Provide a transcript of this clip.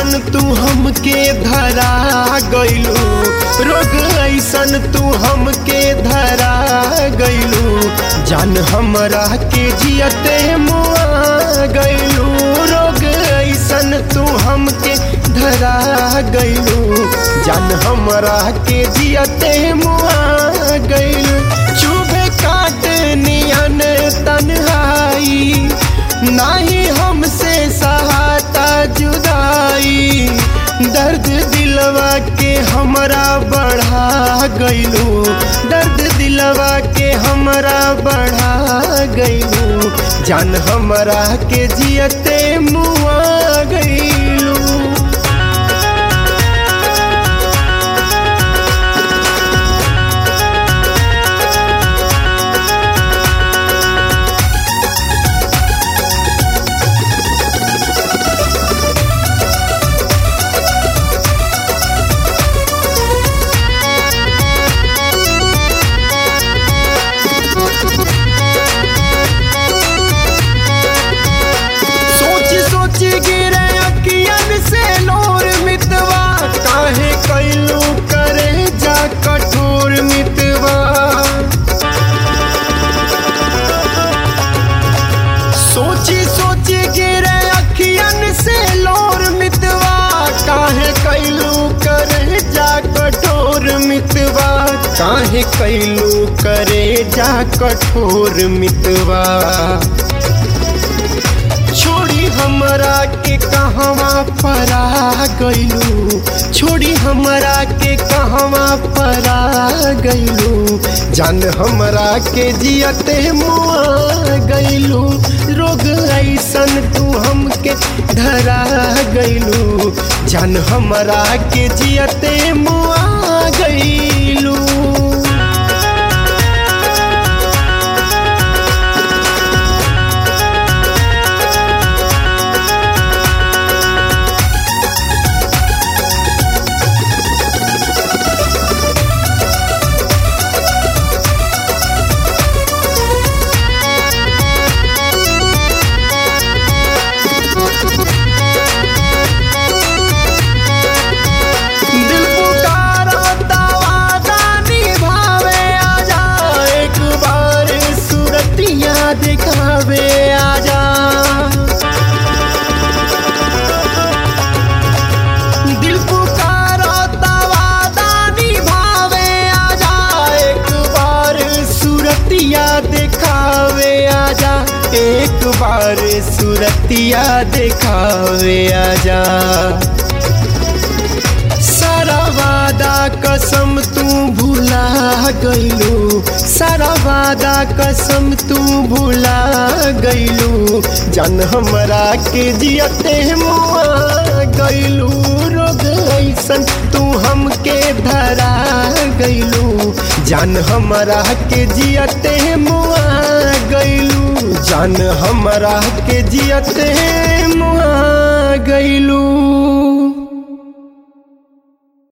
ऐसन तू हमके धरा गइलू रोग ऐसन तू हमके धरा गइलू जान हमरा के जियते मुआ गइलू रोग ऐसन तू हमके धरा गइलू जान हमरा के जियते मुआ गइलू चुभे काट नियन तन्हाई नाही हमसे सहाता जुदाई दर्द दिलवा के हमरा बढ़ा गइलू दर्द दिलवा के हमरा बढ़ा गइलू जान हमरा के जियते मुआ गइलू सोच सोच गिरे अकियन से लोर मितवा काहे कैलू करे जा कठोर मितवा सोची सोची गिरे अखियन से लोर मितवा काहे कैलू करे जा कठोर मितवा काहे कैलू करे जा कठोर मितवा छोड़ी हमरा के कहवा परा गइलू छोड़ी हमरा के कहवा परा गइलू जान हमरा के जियते मुआ गइलू रोग ऐसन तू हमके धरा गइलू जान हमरा के जियते मुआ गइलू दिल पुकारा वादा निभावे आजा एक बार सूरतिया दिखावे आजा दिल पुकारा वादा निभावे आजा एक बार सूरतिया दिखावे आजा एक बार सूरतिया दिखावे आजा सारा वादा कसम तू भुला गइलू सारा वादा कसम तू भुला गइलू जान हमरा के जियते मुआ गइलू रोग ऐसन तू हमके धरा गइलू जान हमरा के जियते मुआ गइलू जान हमरा के जियते मुआ गइलू